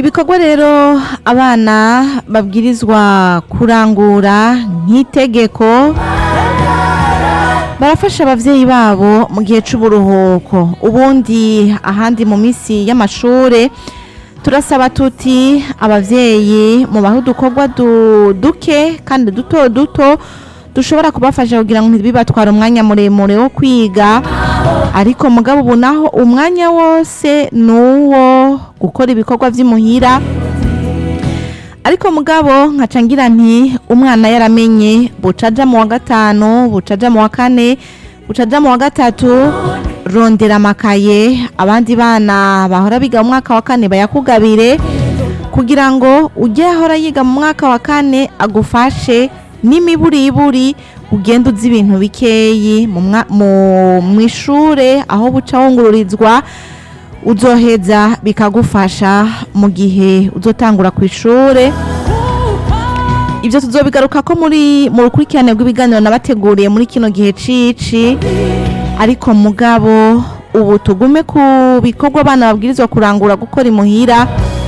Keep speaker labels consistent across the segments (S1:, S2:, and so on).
S1: ibikorwa rero abana babwirizwa kurangura nk'itegeko barafasha abavyeyi babo mu gihe c'uburuhuko ubundi ahandi mu misi y'amashure turasaba tuti abavyeyi mu baho udukorwa du- duke kandi duto duto dushobora kubafasha kugira ngo ntibibatware umwanya muremure wo kwiga ariko mugabo ubu naho umwanya wose ni uwo gukora ibikorwa vy'imuhira ariko mugabo nkaca ngira nti umwana yaramenye buca aja mu wa gatanu buca aja mu wa kane buca aja mu wa gatatu rondera amakaye abandi bana bahora biga mu mwaka wa kane bayakugabire kugira ngo ujye ahora yiga mu mwaka wa kane agufashe n'imiburiburi ugenda uzi ibintu bikeyi mu mwa- mu- mw'ishure aho buca wungururizwa uzoheza bikagufasha mu gihe uzotangura ku ishure ibyo tuzobigaruka ko muri mu rukurikirane rw'ibiganiro nabateguriye muri kino gihe cici ariko mugabo ubu tugume ku bikorwa abana babwirizwa kurangura gukora imuhira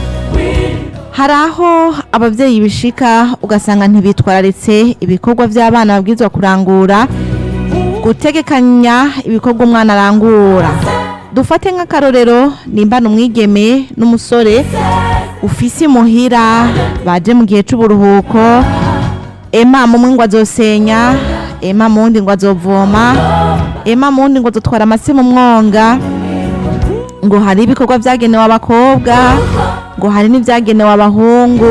S1: hari aho abavyeyi bishika ugasanga ntibitwararitse ibikorwa vy'abana babwirizwa kurangura gutegekanya ibikorwa umwana arangura dufate nk'akarorero nimba ni umwigeme n'umusore ufise imuhira baje mu gihe c'uburuhuko ema mumwe ngo azosenya ema muwundi ngo azovoma ema muwundi ngo azotwara amase mu mwonga ngo hari ibikorwa vyagenewe abakobwa ngo hari n'ivyagenewe abahungu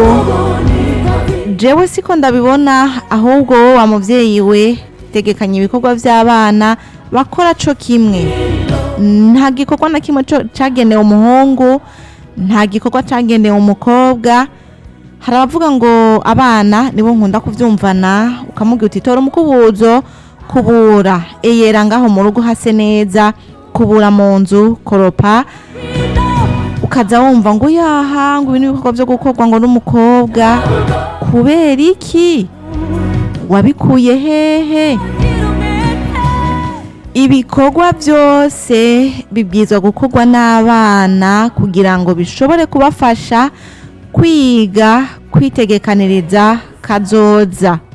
S1: jewe siko ndabibona ahubwo wowe wa muvyeyi we tegekanya ibikorwa vy'abana bakora co kimwe nta gikorwa na kimwe co- cagenewe umuhungu nta gikorwa cagenewe umukobwa hari abavuga ngo abana nibo nkunda kuvyumvana ukamubwira uti tora umukubuzo kubura eyera ngaho mu rugo hase neza kubura mu nzu koropa ukaza wumva ngo yaha ngo ibi ni ibikorwa vyo gukorwa ngo n'umukobwa kubera iki wabikuye hehe ibikorwa byose bibwirizwa gukorwa n'abana kugira ngo bishobore kubafasha kwiga kwitegekaniriza kazoza